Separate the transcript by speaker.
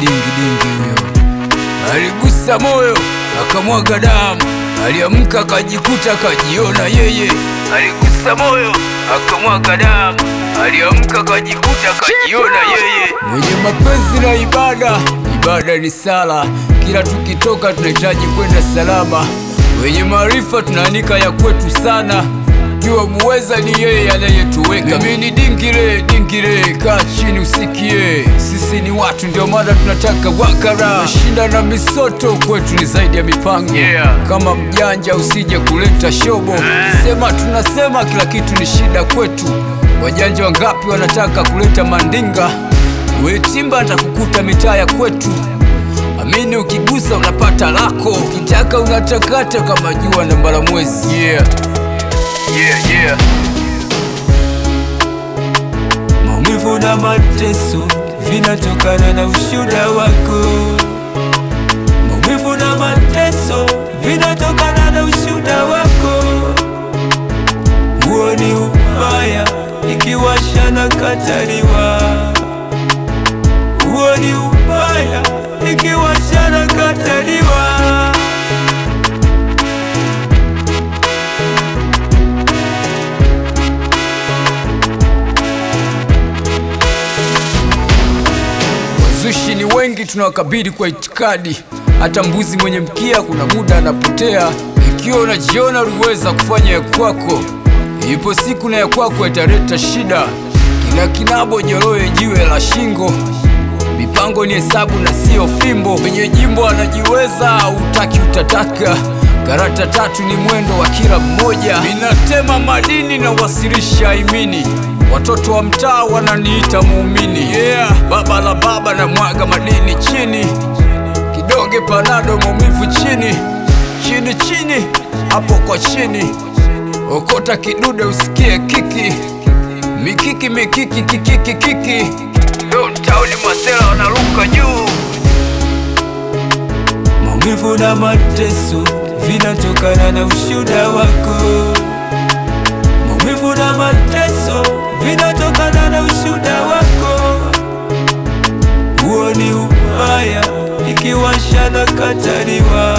Speaker 1: dingi dingi huyo aligusa moyo akamwaga damu, aliamka akajikuta akajiona yeye. Aligusa moyo akamwaga damu, aliamka akajikuta akajiona yeye. Mwenye mapenzi na ibada, ibada ni sala. Kila tukitoka tunahitaji kwenda salama. Wenye maarifa tunaanika ya kwetu sana kiwa muweza ni yeye anayetuweka. Mimi ni dingire dingire, kaa chini usikie, sisi ni watu, ndio maana tunataka wakara. Tunashinda na misoto, kwetu ni zaidi ya mipango.
Speaker 2: Yeah.
Speaker 1: Kama mjanja usije kuleta shobo, sema tunasema kila kitu ni shida kwetu. Wajanja wangapi wanataka kuleta mandinga? Wetimba nitakukuta mitaa ya kwetu. Amini, ukigusa unapata lako, ukitaka unatakata kama jua na mbala mwezi. Yeah.
Speaker 2: Yeah, yeah.
Speaker 1: Maumivu na mateso vinatokana na ushuda wako. Maumivu na mateso vinatokana na ushuda wako. Huo ni ubaya ikiwasha na kataliwa. Huo ni ubaya ikiwasha na kataliwa. Wazushi ni wengi, tunawakabili kwa itikadi. Hata mbuzi mwenye mkia kuna muda anapotea. Ikiwa unajiona uliweza kufanya ya kwako, ipo siku na ya kwako italeta shida. Kila kinabo joroe jiwe la shingo. Mipango ni hesabu na sio fimbo. Mwenye jimbo anajiweza, utaki utataka. Karata tatu ni mwendo wa kila mmoja. Ninatema madini na wasilisha imini. Watoto wa mtaa wananiita muumini. Yeah, baba la baba na mwaga madini chini. Kidonge panado maumivu chini chini chini, hapo kwa chini. Okota kidude usikie kiki mikiki mikiki kikiki kiki. Downtown masela wanaruka juu. Maumivu na mateso vinatokana na ushuda wako. Maumivu na mateso vinatokana na ushuda wako. Huo ni ubaya ikiwasha na kataliwa.